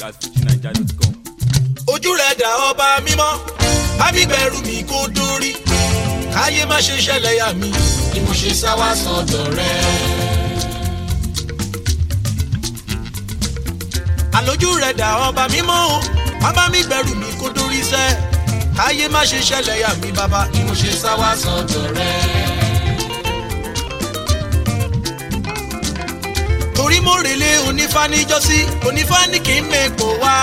at fujinaija.com. ojú rẹ̀ dà ọba mímọ́ ábígbẹ̀rù mi kò dórí káyé má ṣe ṣẹlẹ̀ yà mí ni mo ṣe sá wá sọ́dọ̀ rẹ̀. àlójú rẹ̀ dà ọba mímọ́ o bàbá mi gbẹ̀rù mi kò dórí sẹ́ káyé má ṣe ṣẹlẹ̀ yà mí bàbá ni mo ṣe sá wá sọ́dọ̀ rẹ̀. torí mo rèlé onífá níjọ́sí onífá ní kí n mẹ́pọ̀ wá.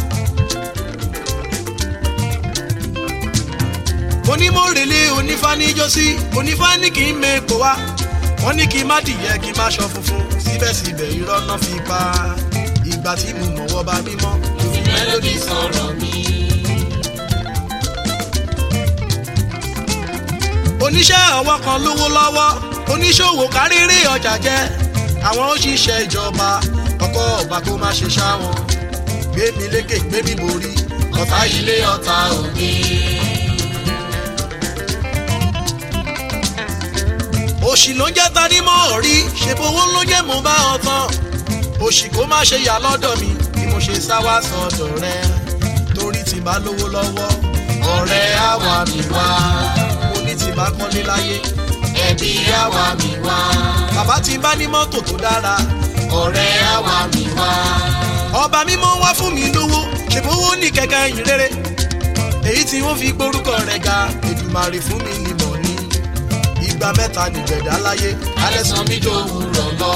onímọ̀rẹ̀lẹ̀ onífá níjọ́sí onífá ní kí n mẹ́pọ̀ wá. wọ́n ní kí n má dìyẹ kí n má ṣọ funfun síbẹ̀síbẹ̀ irọ́ náà fi pa ìgbà tí mo mọ̀wọ́ bá mímọ́. Fi mélòdì sọ̀rọ̀ mi. oníṣẹ́ ọwọ́ kan lówó lọ́wọ́ oníṣòwò káríré ọjà jẹ́ àwọn òṣìṣẹ́ ìjọba ọkọ̀ ọba kó má ṣe ṣá wọn gbé mi lékè gbé mi borí Ọ̀tá ilé ọ̀tá òde. òṣì ló ń jẹ́ tanímọ̀ rí ṣèbówó ló jẹ́ mo bá ọ tán òṣì kó má ṣe yà lọ́dọ̀ mi bí mo ṣe sá wá sọ́dọ̀ rẹ torí tí bá lówó lọ́wọ́ Ọ̀rẹ́ àwa mi wá. mo ní tí bá kọ́lé láyé Ẹbí àwa mi wá. bàbá tí bá ní mọ́tò tó dára Ọ̀rẹ́ àwa mi wá. ọba mímọ́ wá fún mi lówó ṣèbówó ní kẹ̀kẹ́ yìn rere èyí tí wọ́n fi gbórúkọ rẹ̀ ga èdùmàrè fún mi ní mọ̀ ní ìgbà mẹ́ta nìgbẹ̀dá láyé Alẹ́ san mí dòwúrọ̀ lọ.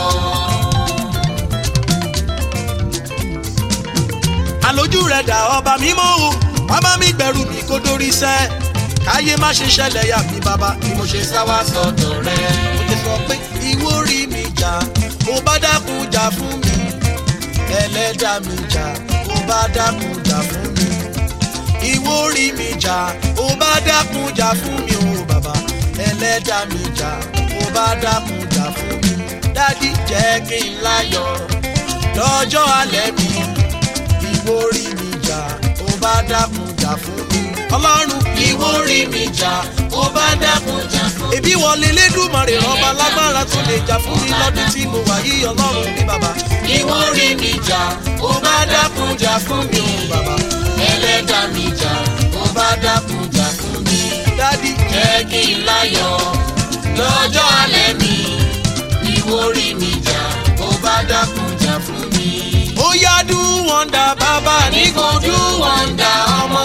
àlójú rẹ̀ dà ọba mímọ́ o bàbá mi gbẹ̀rù mi kó dórí sẹ́ káyé má ṣe ṣẹlẹ̀ yà mí bàbá ni mo ṣe sá wá Sọ̀dọ̀ rẹ̀. mo ti sọ pé ìwọ rí mi jà mo bá dákun jà fún mi ẹlẹ́dàá mi jà mo bá dákun jà fún mi ìwọ rí mi jà mo bá dákun jà fún mi o bàbá ẹlẹ́dàá mi jà mo bá dákun jà fún mi dádì jẹ́ kí n láyọ̀ lọ́jọ́ alẹ́ mi ìwọ rí mi jà mo bá dákun jà fún mi ọlọ́run Ìwọ rí mi jà, ó bá dákun jà fún mi. èbí wọlé lédùmarè ọba lágbára tó lè jà fún mi lọ́dún tí mo wà yí ọlọ́run ní bàbá Ìwọ rí mi jà, ó bá dákun jà fún mi. bàbá Ẹlẹ́dàá mi jà, ó bá dákun jà fún mi. dádì Jẹ́ kí n láyọ̀ lọ́jọ́ alẹ́ mi. Ìwọ rí mi jà, ó bá dákun jà fún mi. ó yá dún wọ́ndà bàbá ní Ní kò dún wọ́ndà ọmọ.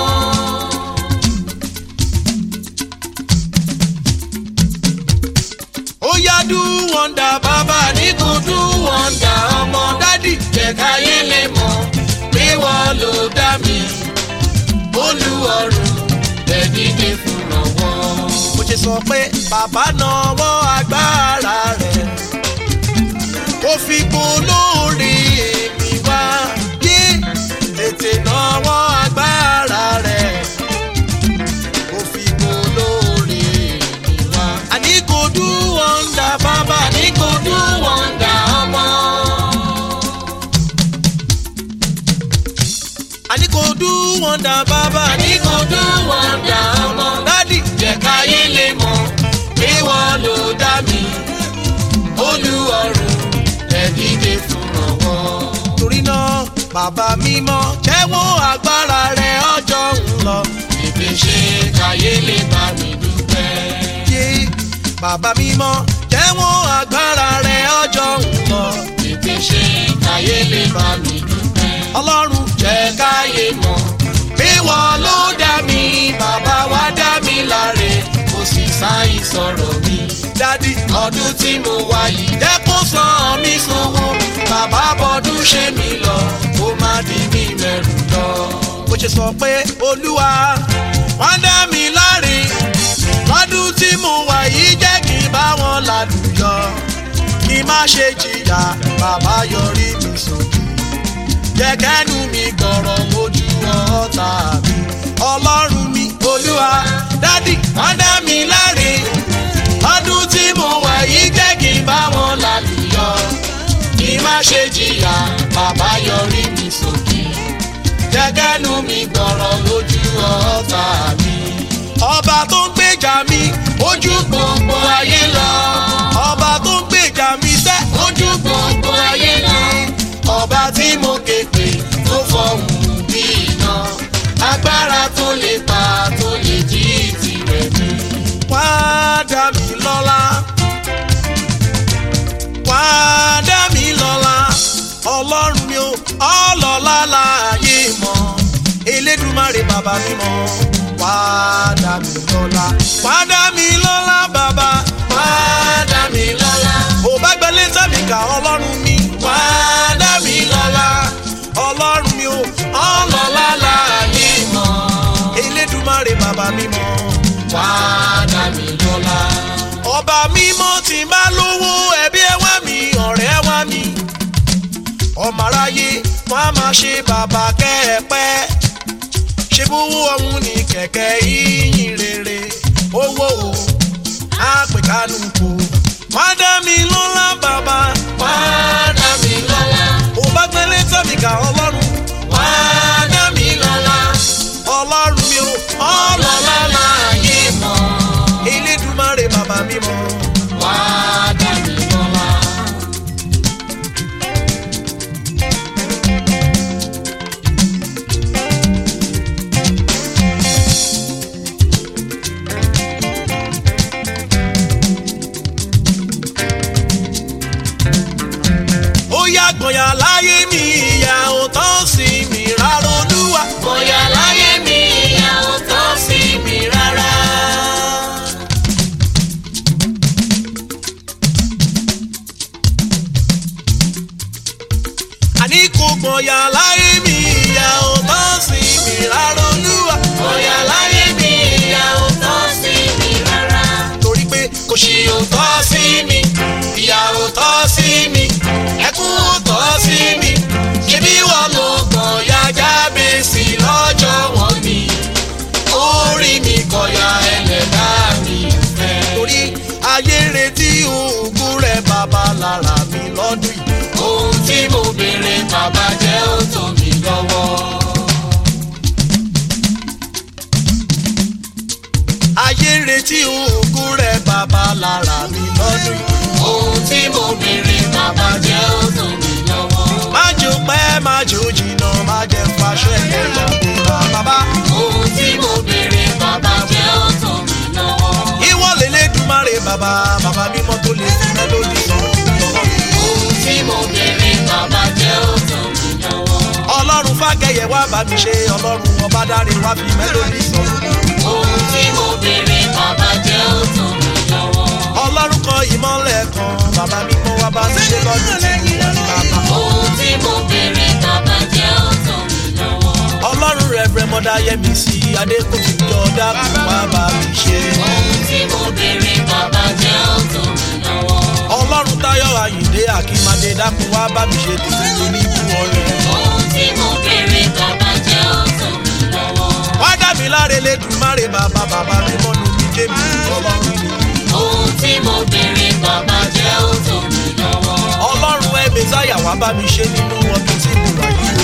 ó yá dún wọ́ndà bàbá ní Ní kò dún wọ́ndà ọmọ. dádì Jẹ́ káyé lè mọ̀ pé wọ́n ló dá mi. Olúọ̀run lè dìde fún ọwọ́. mo ṣe sọ pé bàbá náwó agbára rẹ̀ ó fi polóore mi wá yé tètè náwó agbára rẹ̀ ó fi polóore mi wá. àní kò dún wọ́ndà bàbá ní Ní kò dún wọ́ndà ọmọ. àní kò dún wọ́ndà bàbá ní Ní kò dún wọ́ndà ọmọ. dádì Jẹ́ káyé lè mọ̀ pé wọ́n ló dá mi. Olúọ̀run lè dìde fún ọwọ́. torí náà bàbá mímọ́ jẹ́wọ́ agbára rẹ̀ ọjọ́ ń lọ. Tètè ṣe káyé lè bá mi dúpẹ́. yé bàbá mímọ́ jẹ́wọ́ agbára rẹ̀ ọjọ́ ń lọ. Tètè ṣe káyé lè bá mi dúpẹ́. ọlọ́run Jẹ́ káyé mọ̀ pé wọ́n ló dá mi. Bàbá wa dá mi láre, kò sì sáyìn sọ̀rọ̀ mi. dádì Ọdún tí mo wá yìí dẹ́kun san mí sówó. Bàbá bọ́dún ṣe mí lọ, kó má di mí mẹ́rù lọ. bó ṣe sọ pé olúwa wọ́n dá mi láre lọ́dún tí mo wà yìí jẹ́ kí n bá wọn lálùyọ kí n má ṣe jìyà bàbá yọrí mi sókè jẹ́ kẹ́nu mi gbọ̀rọ̀ mojú ọ̀tá mi ọlọ́run mi olúwa dádì wọ́n dá mi láre Ọdún tí mo wà yìí jẹ́ kí n bá wọn lálùyọ. Kí má ṣe jìyà, bàbá yọrí mi sókè. Jẹ́gẹ́nu mi gbọ̀rọ̀ lójú ọ̀tá mi. ọba tó ń gbèjà mi Ojú gbogbo ayé lọ. ọba tó ń gbèjà mi sẹ́ Ojú gbogbo ayé lọ. Ọba tí mo ké pè tó dá mi lọ́lá wá dá mi lọ́lá ọlọ́run mi ò ọlọ́lá láàyè mọ́ elédùmarè bàbá mi mọ́ wá dá mi lọ́lá wá dá mi lọ́lá bàbá wá dá mi lọ́lá ò bá gbẹ létà mi kà ọlọ́run mi wá dá mi lọ́lá ọlọ́run mi ò ọlọ́lá láàyè mọ́ elédùmarè bàbá mi mọ́ wá dá mi lọ́lá. ọba mímọ́ tí n bá lówó ẹbí ẹ wá mi ọ̀rẹ́ wá mi ọmọ aráyé wọn a máa ṣe bàbá kẹ́ẹ̀pẹ́ ṣe bówó ọ̀hún ní kẹ̀kẹ́ ìyìn rere owó o àpèkánu kò wá dá mi lọ́lá bàbá wá dá mi lọ́lá. ò bá gbẹ́lẹ́ tọ́mì ká ọlọ́run wá dá mi lọ́lá. ọlọ́run mi ò ọlọ́lá láàyè mọ́. elédùmarè bàbá mi mọ́. wá dá mi lọ́lá. ó yá gbọ̀nyà láyé mi ìyá ò tán sí mi rárá olúwa. bóyá láyé mi ìyá ò tán sí mi rárá. àní kò gbọ̀nyà láyé mi ìyá ò tán sí mi rárá olúwa. bóyá láyé mi ìyá ò tán sí mi rárá. torí pé kò ṣì ò tọ́ sí mi ìyá ò tọ́ sí mi ẹkún ò tọ́ sí mi ṣebí wọn ló gbọ̀nyà jábèsì lọ́jọ́ wọn ni orí mi kọ̀yà ẹlẹ́dá mi fẹ́. torí ayé ń retí òògùn rẹ̀ bàbá lára mi lọ́dún yìí. ohun tí mo béèrè bàbá jẹ́ ó tó mi lọ́wọ́. ayé ń retí òògùn rẹ̀ bàbá lára mi lọ́dún yìí. ohun tí mo béèrè bàbá jẹ́ ó tó mi lọ́wọ́. má jò pẹ́ má jò jìnnà má jẹ́ fàṣẹ ẹ̀yà kúra bàbá. ohun tí mo béèrè bàbá jẹ́ ó tó mi lọ́wọ́. ìwọ lélẹ́dùmarè bàbá bàbá mímọ́ tó lè fi mélòdì sọ ohun tí mo béèrè bàbá jẹ́ ó tó mi lọ́wọ́. ọlọ́run fàkẹyẹ wá bá mi ṣe ọlọ́run ọba dáre wá fi mélòdì sọ ohun tí mo béèrè bàbá jẹ́ ó tó mi lọ́wọ́. ọlọ́run kọ ìmọ̀lẹ̀ kan bàbá mímọ́ wá bá mi ṣe lọ́dún tí mo wà ní bàbá. ohun tí mo béèrè bàbá jẹ́ ó tó mi lọ́wọ́. ọlọ́run rẹ̀fẹ̀ mọ́dá yẹmi sí adékòkè jọ dákun wá bá mi ṣe. ohun tí mo béèrè bàbá jẹ́ ó tó mi lọ́wọ́. ọlọ́run táyọ̀ àyìndé àkìmádé dákun wá bá mi ṣe tèmi tó ní ibú ọ̀rẹ́. ohun tí mo béèrè bàbá jẹ́ ó tó mi lọ́wọ́. wá dá mi láre lẹ́dùnmáre bàbá bàbá mi mọ́nu mi ké mi ọlọ́run ni. ohun tí mo béèrè bàbá jẹ́ ó tó mi lọ́wọ́. ọlọ́run ẹ̀ mẹ́sáyà wá bá mi ṣe nínú ọdún tí mo wà yìí